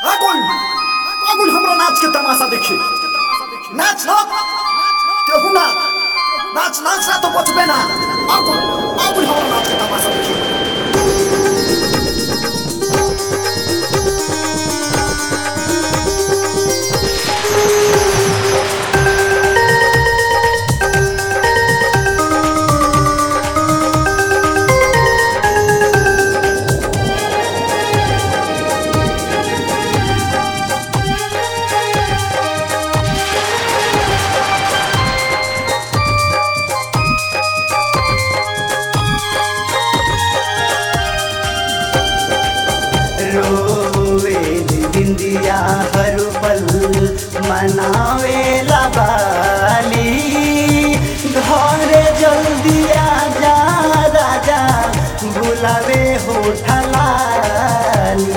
আগুন আগুন हमरा नाच के तमाशा देखी नाच ना केहू ना नाच नाच ना तो बचबे ना आगुन आगुन हमरा नाच के तमाशा देखी रोवे बिंदिया हर पल मनावे बाली घरे जल्दी आजा राजा बुलावे होठलाली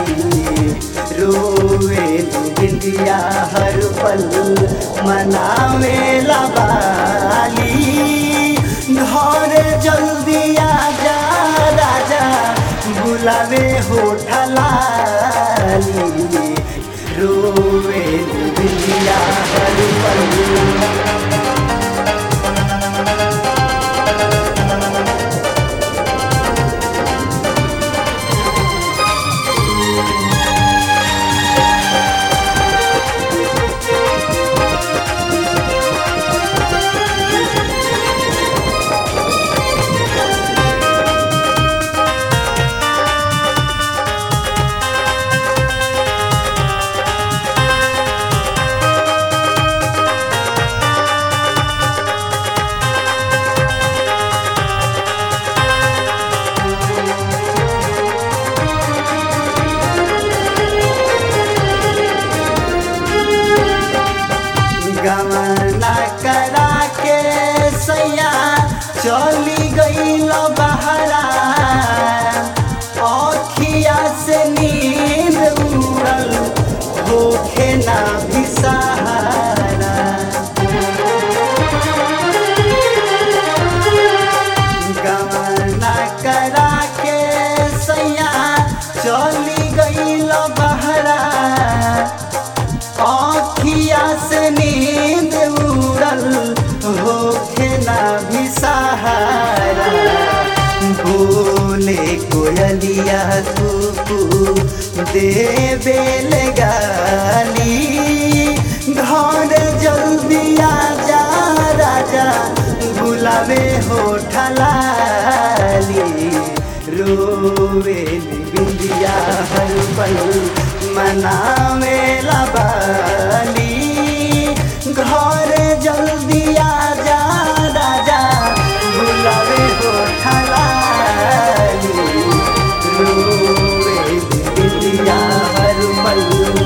रोवे बिंदिया हर पल मनावे बाली घरे जल्दी आजा राजा बुलावे होठलाली रोवे बिंदिया हर पल गमना करा के सैया चली गईल बहरा अखिया से नींद उड़ल होखे ना भी सहारा गमना करा के सैया चली गईल बहरा आखिया से नींद उड़ल होखे ना भी सहारा बोले कोयलिया कुकू देवे गाली घर जल्दी आजा राजा बुलावे होठलाली रोवे बिंदिया हर पल मनावे बाली घर जल्दी आजा राजा बुलावे होठलाली रोवे बिंदिया हर पल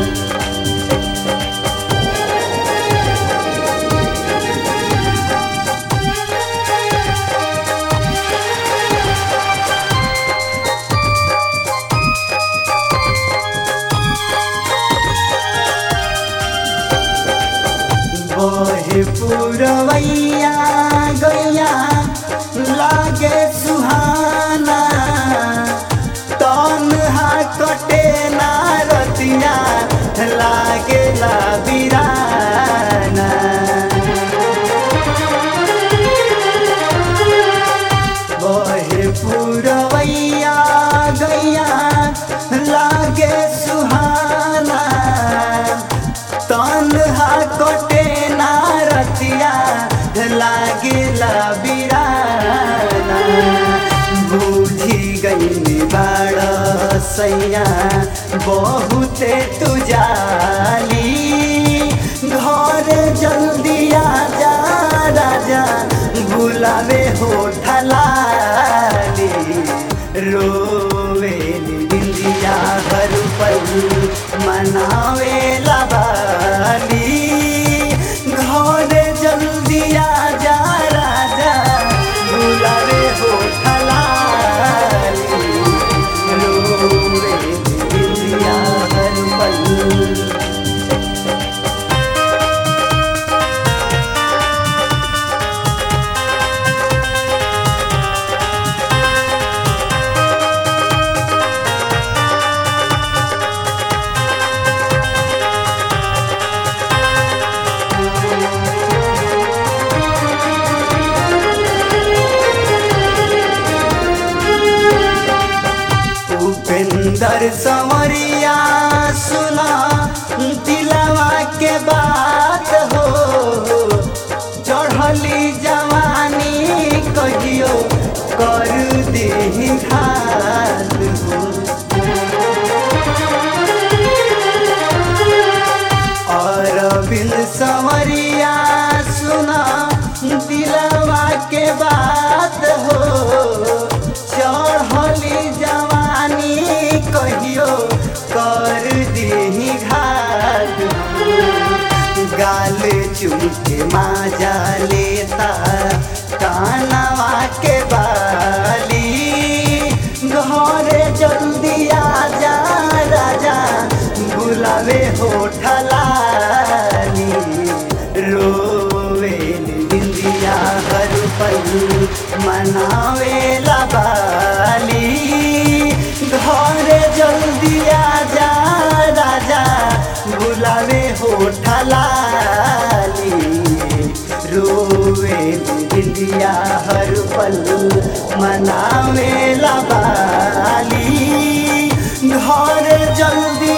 बहे पुरवैया गैया लागे सुहाना तन्हा कटे ना रतिया लागे ला बिराना बहे पुरवैया गैया लागे सुहाना तन्हा कटे ना रतिया लागिला बिराना बुझी गई बाड़ सैया बहुते तुजाली घर जल्दी आजा राजा बुलावे होठलाली रोवे बिंदिया हर पल मनावे बाली घर जल्दी आजा राजा बुलावे होठलाली रोवे बिंदिया हर पल सुंदर संवरिया सुना दिलवा के बात हो चढ़ली जवानी कहियो कर दे घात हो अरविंद संवरिया सुना दिलवा के बात हो चढ़ली जवानी कहियो कर दी घाट गाल चुमके माजा लेता कानवा के बाली घरे जल्दी आजा राजा बुलावे होठलाली रोवे बिंदिया हर पल मनावे बाली घरे जल्दी आजा राजा बुलावे होठलाली रोवे बिंदिया हर पल मनावे बाली घर जल्दी